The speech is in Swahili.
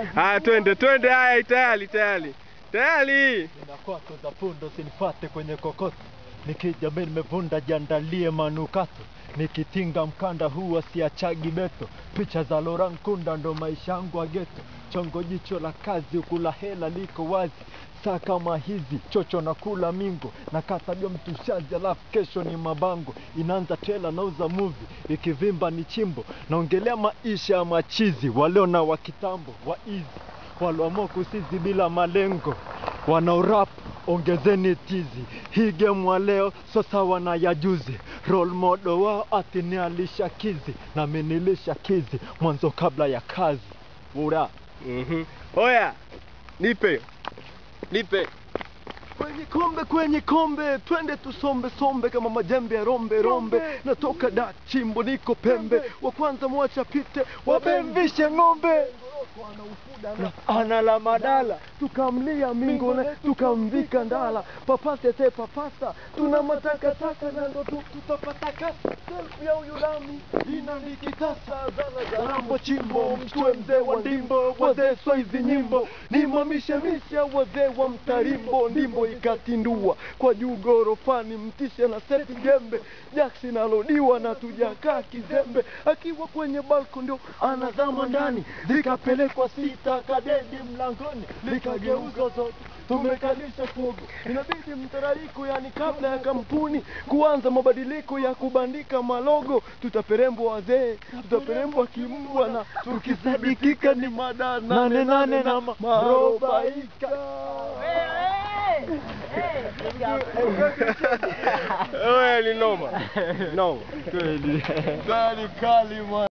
Haya, twende twende. Haya, tayari tayari tayari. Nina kwako za fundo sinifate kwenye kokoto, nikija mimi nimevunda jiandalie manukato, nikitinga mkanda huu asiachagi beto, picha za Laurent Nkunda ndo maisha yangu ya geto, chongo jicho la kazi ukula hela liko wazi saa kama hizi chocho na kula mingo na katabia mtushaji, alafu kesho ni mabango, inaanza trailer nauza movie, ikivimba ni chimbo, naongelea maisha ya machizi waleo na wa kitambo wa easy walioamua kusizi bila malengo wanaorap ongezeni tizi hii game wa leo so sawa na ya juzi role model wao ati ni alisha kizi na minilisha kizi mwanzo kabla ya kazi ura Mhm. Oya, nipe nipe. kwenye kombe kwenye kombe twende tusombe sombe kama majembe ya rombe rombe natoka da chimbo niko pembe wa kwanza mwacha pite wabemvishe ng'ombe na ana la madala tukamlia mingone tukamvika ndala papase te papasa tuna matakataka na ndo tu- tutapata kasa selfu ya uyulami inanikitasa zarambo chimbo mtue mzee wa ndimbo wazee swaizi nyimbo nimamishemisha wazee wa mtarimbo ndimbo ikatindua kwa juu gorofani mtishe na seti jembe jaksi nalodiwa na tujakaa kizembe akiwa kwenye balko ndio anazama ndani zikapelekwa sita kadedi mlangoni likageuza zote tumekalisha fogo inabidi mtarariko yani kabla ya kampuni kuanza mabadiliko ya kubandika malogo tutaperembwa wazee tutaperembwa kimbwa na tukisadikika ni mada nane nane na ma- marobaika Oya, ni noma noma. kweli kali kali man